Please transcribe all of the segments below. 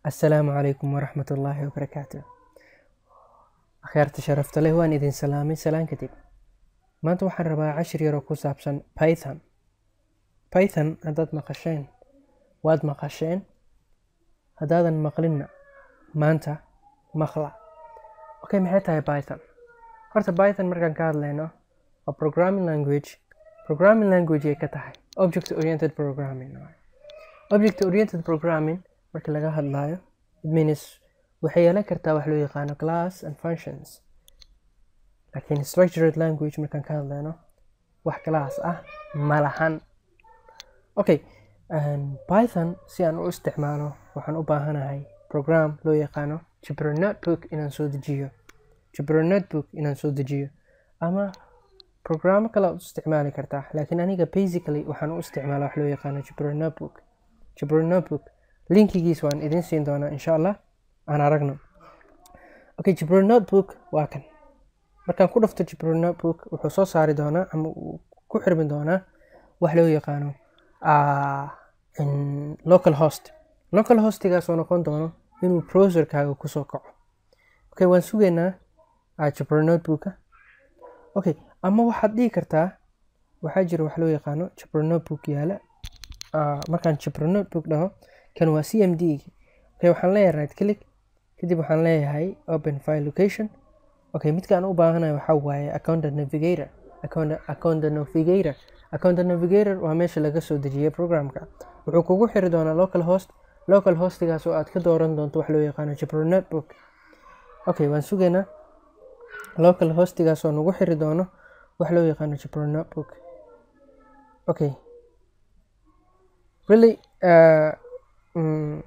Assalaamu calaykum waraxmat ullaahi wabarakaatu. Akhyaarta sharafta leh waan idin salaamay salaan kadib. Maanta waxaan rabaa cashir yar oo ku saabsan Python. Python haddaad maqasheen waad maqasheen haddaadan maqlinna maanta maqla. Okay, maxay tahay Python? Horta Python markaan ka hadlayno waa programming language. Programming language ay ka tahay object oriented programming. waaye. Object oriented programming marka laga hadlayo it means waxay yeelan kartaa wax loo yaqaano class and functions. Laakiin structured language markaan ka hadlayno wax class ah ma lahan. Okay, um, Python si aan u isticmaalo waxaan u baahanahay program loo yaqaano Jupyter Notebook inaan soo dejiyo. Jupyter Notebook inaan soo dejiyo ama programo kale aad u isticmaali kartaa laakiin aniga basically waxaan u isticmaalaa wax loo yaqaano Jupyter Notebook. Jupyter Notebook linkigiis waan idin siin doonaa insha Allah aan aragno. Okay, Jupyter Notebook waa kan. Markaan ku dhufto Jupyter Notebook wuxuu soo saari doonaa ama uu ku xirmi doonaa wax loo yaqaano ah, in local host. Local hostigaas oo noqon doono inuu browserkaaga kusoo kaco. Okay, waan sugaynaa ah, Jupyter Notebooka. Okay, ama waxaad dhihi kartaa waxaa jira wax loo yaqaano Jupyter Notebook yaala. Ah, markaan Jupyter Notebook dhaho kan waa CMD. Okay, waxaan leeyahay right click kadib waxaan leeyahay open file location. Okay, midka aan u baahanahay waxaa waaye account navigator. Account, account navigator. Account navigator waa meesha laga soo dejiyay programka. Wuxuu kugu xiri doonaa local host. Local hostigaas oo aad ka dooran doonto wax loo yaqaano Jupyter Notebook. Okay, waan sugaynaa local hostigaas oo nagu xiri doono wax loo yaqaano Jupyter Notebook. Okay. Really, uh, mm,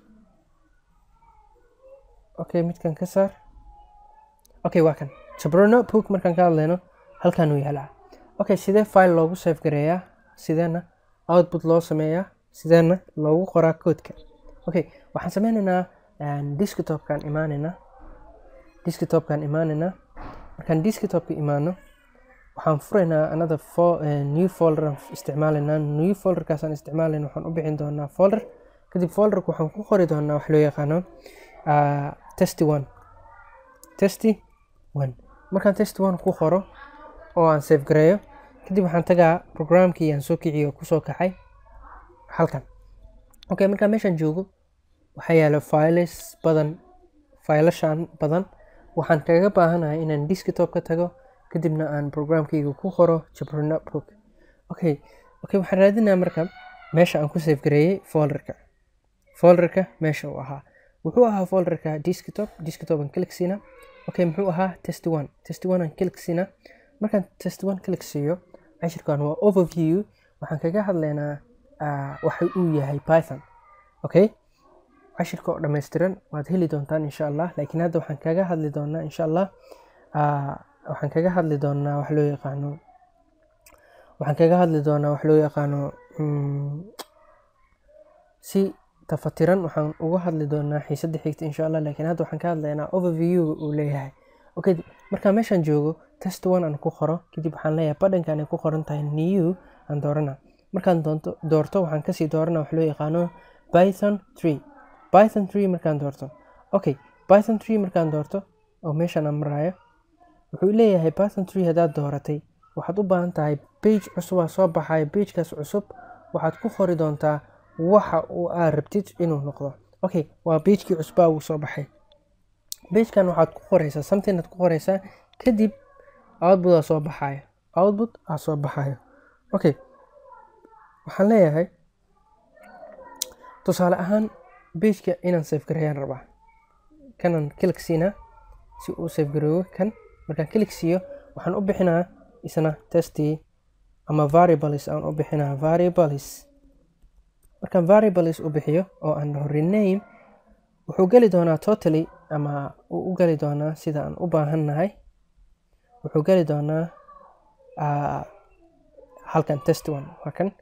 okay, midkan ka saar. Okay, waa kan. Jupyter Notebook markaan ka hadlayno halkan uu yaalaa. Okay, sidee file loogu save gareeyaa? Sideena output loo sameeyaa? Sideena loogu qoraa codeka? Okay, waxaan sameynaynaa um, desktopkaan imaanaynaa. Desktopkaan imaanaynaa. Markaan desktopka imaano waxaan furaynaa another fo uh, new folder aan isticmaalaynaa. New folderkaas aan isticmaalayna waxaan u bixin doonaa folder. Kadib folderka waxaan ku qori doonaa wax loo yaqaano uh, test1. Test1. Markaan test1 ku qoro oo aan save gareeyo kadib waxaan tagaa programkii aan soo kiciyo oo kusoo kacay halkan. Okay, markaan meeshaan joogo waxaa yaalo files badan faylashan badan waxaan kaga baahanahay inaan desktop ka tago kadibna aan programkayga ku qoro Jupyter Notebook. Okay, okay waxaan raadinaa marka meesha aan ku save gareeyay folderka. Folderka meesha uu ahaa. Wuxuu ahaa folderka desktop, desktop aan click siinaa. Okay, muxuu ahaa test1. Test1 aan click siinaa. Markaan test1 click siiyo, cashirkan waa overview. Waxaan kaga hadlaynaa uh, waxa uu yahay Python. Okay? Cashirka oo dhammaystiran waad heli doontaan insha Allah. Laakiin hadda waxaan kaga hadli doonaa insha Allah uh, waxaan kaga hadli doonaa wax loo yaqaano waxaan kaga hadli doonaa wax loo yaqaano mm, si tafatiran waxaan uga hadli doonaa xiisadda xigta insha Allah laakiin hadda waxaan ka hadlaynaa overview uu leeyahay okay markaan meeshaan joogo test one aan ku qoro kadib waxaan leeyahay badhankan ay ku qoran tahay new aan doorana markaan doonto doorto waxaan kasii doorana wax loo yaqaano python 3 python 3 markaan doorto okay python 3 markaan doorto oo meeshaan aan maraayo wuxuu leeyahay python 3 haddaad dooratay waxaad u baahan tahay page cusub aa soo baxaya pagekaas cusub waxaad ku qori doontaa waxa uu aad rabtid inuu noqdo okay waa pagekii cusbaa uu soo baxay pagekan waxaad ku qoraysaa something aad ku qoraysaa kadib output aa soo baxaya output aa soo baxaya okay waxaan leeyahay tusaale ahaan pageka inaan save gareeyaan rabaa kanaan click siinaa si uu save gareeyo kan markaan click siiyo waxaan u bixinaa isna testy ama variables aan u bixinaa variables markaan variables u bixiyo oo aan dhaho rename wuxuu geli doonaa totally ama uu u geli doonaa sida aan u baahannahay wuxuu geli doonaa uh, halkan test one waa kan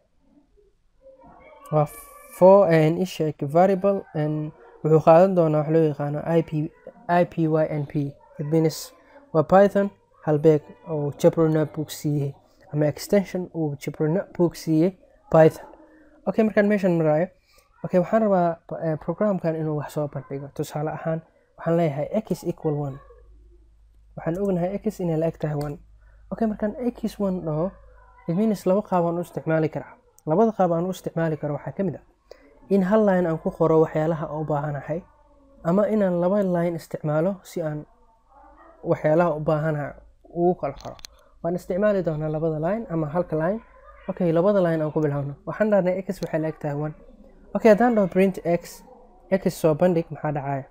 waa for an ishek variable and wuxuu qaadan doonaa wax loo yaqaano ip ipynp it means waa python halbeeg oo Jupyter Notebook siiyey ama extension uu Jupyter Notebook siiyey python okay markaan meeshan maraayo okay waxaan rabaa eh, programkan inuu wax soo bandhigo tusaale ahaan waxaan leeyahay x equal one waxaan ognahay x inay la eg tahay one okay markaan x one dhaho it means laba qaab aan u isticmaali karaa labada qaab aan u isticmaali karo waxaa ka mid ah in hal line aan ku qoro waxyaalaha aan u baahanahay ama inaan laba line isticmaalo si aan waxyaalaha u baahanahay ugu kala qoro waan isticmaali doonaa labada line ama halka line okay labada line aan ku bilowno waxaan dhahnay x waxay la eg tahay one okay haddaan dhaho print x x soo bandhig maxaa dhacaya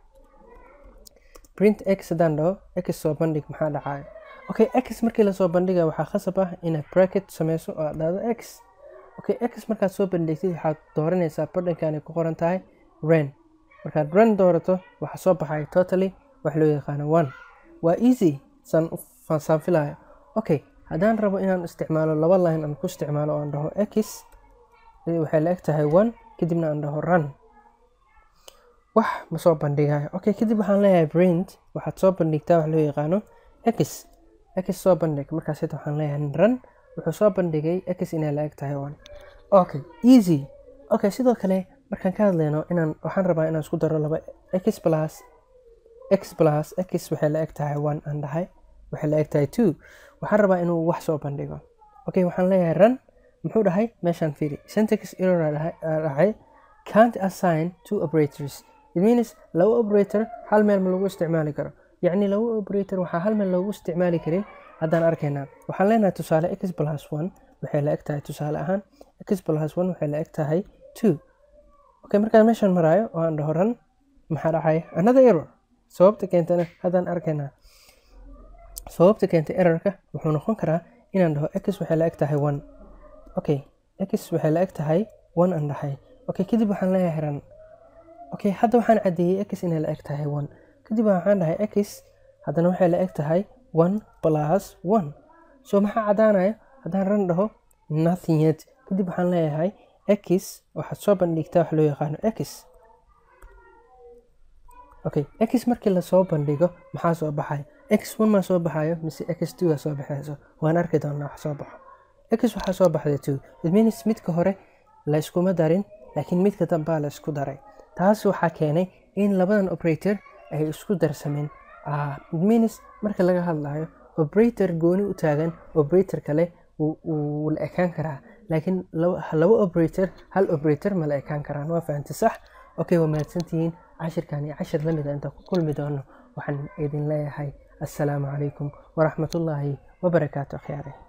print x haddaan dhaho x soo bandhig maxaa dhacaya okay x markii lasoo bandhiga waxaa khasab ah inaad bracket sameyso oo aad dhahdo x okay x markaad soo bandhigtid waxaad dooranaysaa badhankan ay ku qoran tahay ren markaad ren doorato waxaa soo baxaya totally wax loo yaqaano one waa easy saan u saan filayo okay haddaan rabo inaan isticmaalo laba line aan ku isticmaalo oo aan dhaho x waxay la eg tahay one kadibna aan dhaho run wax ma soo bandhigayo okay kadib waxaan leeyahay print waxaad soo bandhigtaa wax loo yaqaano x x soo bandhig markaas hita waxaan leeyahay run wuxuu soo bandhigay x inay la eg tahay one okay easy okay sidoo kale markaan ka hadlayno inaan waxaan rabaa inaan isku daro laba x plus x plus x waxay la eg tahay one aan dhahay waxay la eg tahay two waxaan rabaa inuu wax soo bandhigo okay waxaan leeyahay run muxuu dhahay meeshaan fiiri syntax error aa dhahay- aa dhahay can't assign two operators it means laba operator hal meel ma lagu isticmaali karo yacni laba operator waxaa hal meel loogu isticmaali karin haddaan arkaynaa waxaan leenahay tusaale x plus one waxay la eg tahay tusaale ahaan x plus one waxay la eg tahay two okay markaan meeshaan maraayo oo aan dhaho run maxaa dhacaya another error sababta keentana haddaan arkaynaa sababta keentay errorka wuxuu noqon karaa inaan dhaho x waxay la eg tahay one okay x waxay la eg tahay one aan dhahay okay kadib waxaan leeyahay run okay hadda waxaan caddeeyey x inay la eg tahay one kadib waxaan dhahay x haddana waxay la eg tahay one plus one so maxaa caddaanaya haddaan run dhaho nothing yet kadib waxaan leeyahay x waxaad soo bandhigtaa wax loo yaqaano x okay x markii lasoo bandhigo maxaa soo baxaya x one maa soo baxayo mise x two aa soo baxayso waan arki doonaa wax soo baxo x waxaa soo baxday two it means midka hore la iskuma darin laakiin midka dambaa la isku daray taas waxaa keenay in labadan operator ay isku darsameen Ah, it means marka laga hadlayo operator gooni u taagan operator kale wuu- wuu la ekaan karaa laakiin laba laba operator hal operator ma la ekaan karaan waa fahamtay sax okay waa mahadsantihiin cashirkan iyo cashir la mida intaan ku kulmi doono waxaan idin leeyahay assalaamu calaykum waraxmatullaahi wabarakaatu akhyaare